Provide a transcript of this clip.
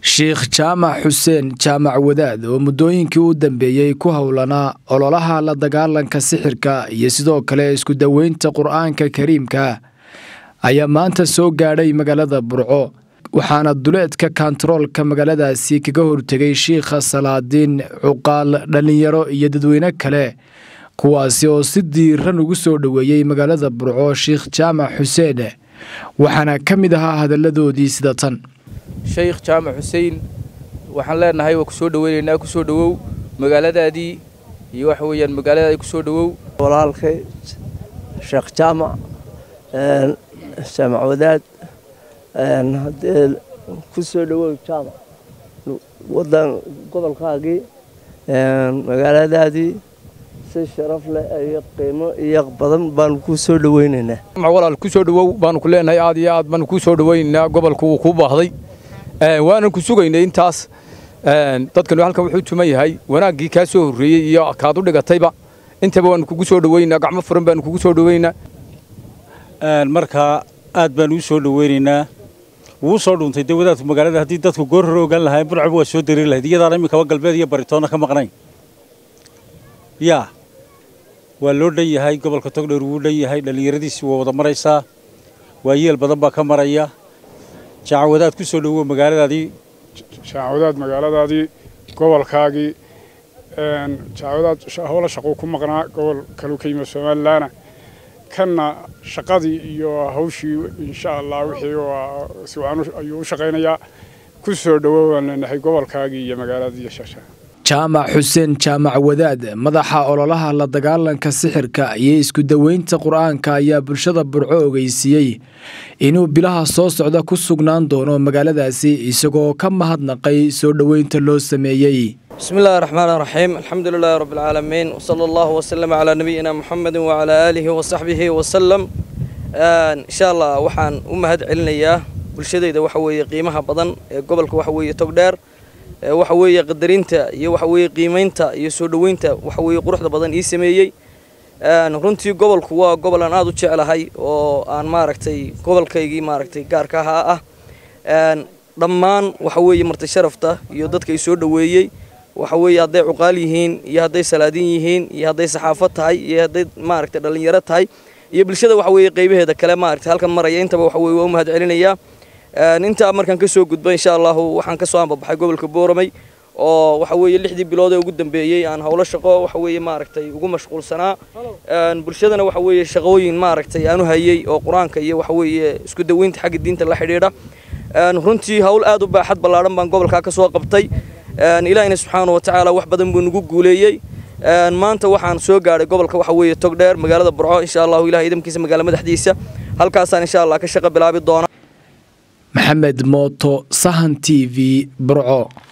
sheikh jaamac xuseen jaamac wadaad oo muddooyinkii u dambeeyey ku howlanaa ololaha la dagaalanka sixirka iyo sidoo kale isku daweynta qur-aanka kariimka ayaa maanta soo gaadhay magaalada burco waxaana duleedka kontaroolka magaaladaasi kaga hortegay shiikha salaadiin cuqaal dhallinyaro iyo dadweyne kale kuwaasi oo si diiran ugu soo dhoweeyey magaalada burco sheikh jaamac xuseen waxaana ka mid ahaa hadalladoodii sida tan sheikh jaamac xuseen waxaan leenahay waa ku soo dhoweynaynaa ku soo dhowow magaaladaadii iyo waxa weeyaan magaaladaadii ku soo dhowow walaalkay sheekh jaamac jaamac wadaad haddee ku soo dhowow jaamac wadan gobolkaagii magaaladaadii si sharaf leh iyo qiimo iyo badan baanu ku soo dhoweynaynaa walaal ku soo dhowow baanu ku leenahay aad iyo aad baanu ku soo dhoweynaynaa gobolku wuu kuu baahday waanan ku sugaynay intaas dadkanu halkan wuxuu tuman yahay wanaaggii kaa soo horreeyey iyo kaad u dhigatayba intaba waanu kugu soo dhoweynaa gacmo furan baanu kugu soo dhoweynaa markaa aad baanu u soo dhoweynaynaa wuu soo dhuuntay dee wadaadku magaalada haddii dadku goor hore ogaan lahayn burcaba waa soo dareeri lahayd iyadaana iminkaba galbeed iyo baritoonna ka maqnayn yaa waa loo dhan yahay gobolka togdheer wuu dhan yahay dhallinyaradiisi waa wada maraysaa waa yeel badan baa ka maraya jaacawadaad ku soo dhowow magaaladaadii jaacawadaad magaaladaadii gobolkaagii jaacawadaad howla shaquu ku maqnaa gobol kaluu ka yimid somalilaana kanna shaqadii iyo hawshii insha allah wixii si wacan ayuu u shaqaynayaa ku soo dhowow aan leenahay gobolkaagii iyo magaaladii shasha jaamac xuseen jaamac wadaad madaxa ololaha la dagaalanka sixirka iyo isku daweynta qur-aanka ayaa bulshada burco ogeysiiyey inuu bilaha soo socda ku sugnaan doono magaaladaasi isagoo ka mahadnaqay soo dhoweynta loo sameeyey bismi illaahi raxmaan raxiim alxamdu lilaahi rabbi alcaalamiin wsala allahu wasalama calaa nabiyina muxamedin wacalaa aalihi wasaxbihi wasalam insha allah waxaan u mahad celinayaa bulshadayda waxa weeye qiimaha badan ee gobolka waxa weeye togdheer waxa weeye qadarinta iyo waxa weeye qiimaynta iyo soo dhoweynta waxa weeye quruxda badan ii sameeyey runtii gobolku waa gobol aan aada u jeclahay oo aan maaragtay gobolkaygii maaragtay gaarka ahaa ah dhammaan waxa weeye marti sharafta iyo dadka i soo dhoweeyey waxa weeye hadday cuqaal yihiin iyo hadday salaadiin yihiin iyo hadday saxaafad tahay iyo hadday maaragtay dhallinyaro tahay iyo bulshada waxa weeye qaybaheeda kale maaragtay halkan maraya intaba waxa weye waa u mahad celinayaa intaa markaan ka soo gudba insha allahu waxaan ka soo ambabaxay gobolka booramay oo waxa weeye lixdii bilood ee ugu dambeeyey aan howlo shaqo waxa weeye maaragtay ugu mashquulsanaa bulshadana waxa weeye shaqooyin maaragtay aanu hayey oo qur-aanka iyo waxa weeye isku daweynta xagga diinta la xidhiidha runtii hawl aad u baaxad ballaadhan baan gobolkaa ka soo qabtay ilaahina subxaana wa tacaala wax badan buu nagu guuleeyey maanta waxaan soo gaadhay gobolka waxa weeye togdheer magaalada burco insha allahu ilahay idamkiisa magaala madaxdiisa halkaasaan insha allah ka shaqo bilaabi doona maxamed mooto sahan t v burco